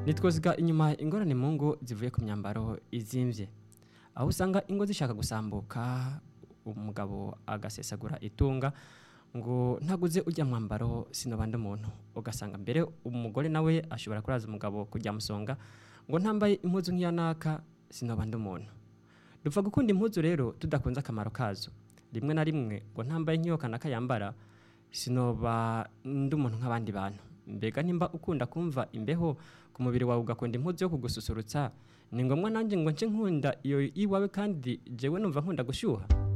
nitwoziga inyuma ingorane mu ngo zivuye ku myambaro izimvye aho usanga ingo zishaka gusambuka umugabo agasesagura itunga ngo ntaguze ujya mwambaro sinobanda umuntu ugasanga mbere umugore nawe ashobora kuraza umugabo kujya musonga ngo ntambaye impuzu nk'iya naka sinobanda umuntu dupfa gukunda impuzu rero tudakunze akamaro kazo rimwe na rimwe ngo ntambaye nk'iyo kanaka yambara sinoba ndi umuntu nk'abandi bantu mbega nimba ukunda kumva imbeho ku mubiri wawe ugakunda impuzu yo kugususurutsa ni ngombwa nanjye ngo nce nkunda iyo iwawe kandi jewe numva nkunda gushyuha